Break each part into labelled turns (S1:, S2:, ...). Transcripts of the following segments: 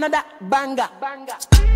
S1: another banger. banger.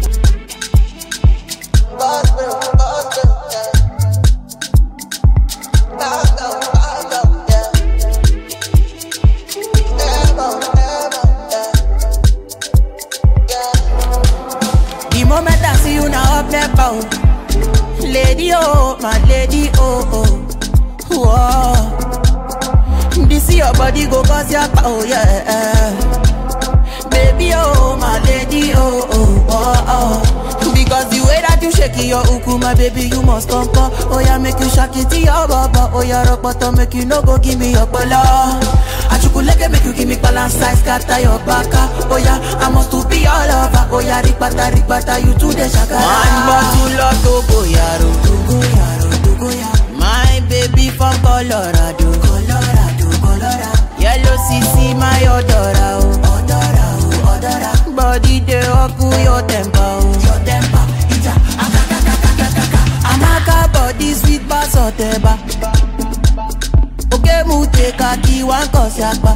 S1: The moment I see you now up there bound Lady oh, my lady oh oh Whoa This your body go cause your oh yeah Baby oh, my lady oh oh oh oh Because the way that you shake your uku my baby you must come come Oh yeah make you shake it to your baba Oh yeah rock bottom make you no go give me your pala Achukuleke make you give me balance size scatter your baka Oh yeah I must to be all over Oh yeah ripata ripata you to the shaka One bottle of Togo yaro Togo yaro Togo yaro My baby from Colorado Colorado Colorado Yellow CC my odora oh Odora oh odora Body dey oku your temper oh Your temper Ija akakakakakaka Amaka body sweet bass oteba Oke mu take a key one cause yakpa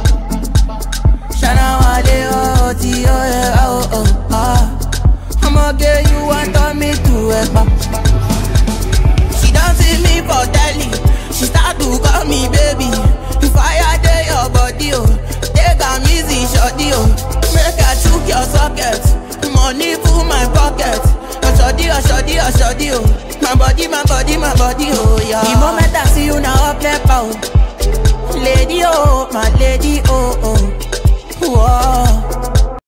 S1: Shana wale oh ti oh eh oh oh ah I'ma get you want turn me to ekpa She don't see me for telly She start to call me baby Fire dey your body oh Take am easy shorty oh Make I chook your socket Money full my pocket Oshodi oshodi oshodi oh My body my body my body oh yeah The moment I see you now up left out Lady oh my lady oh oh Whoa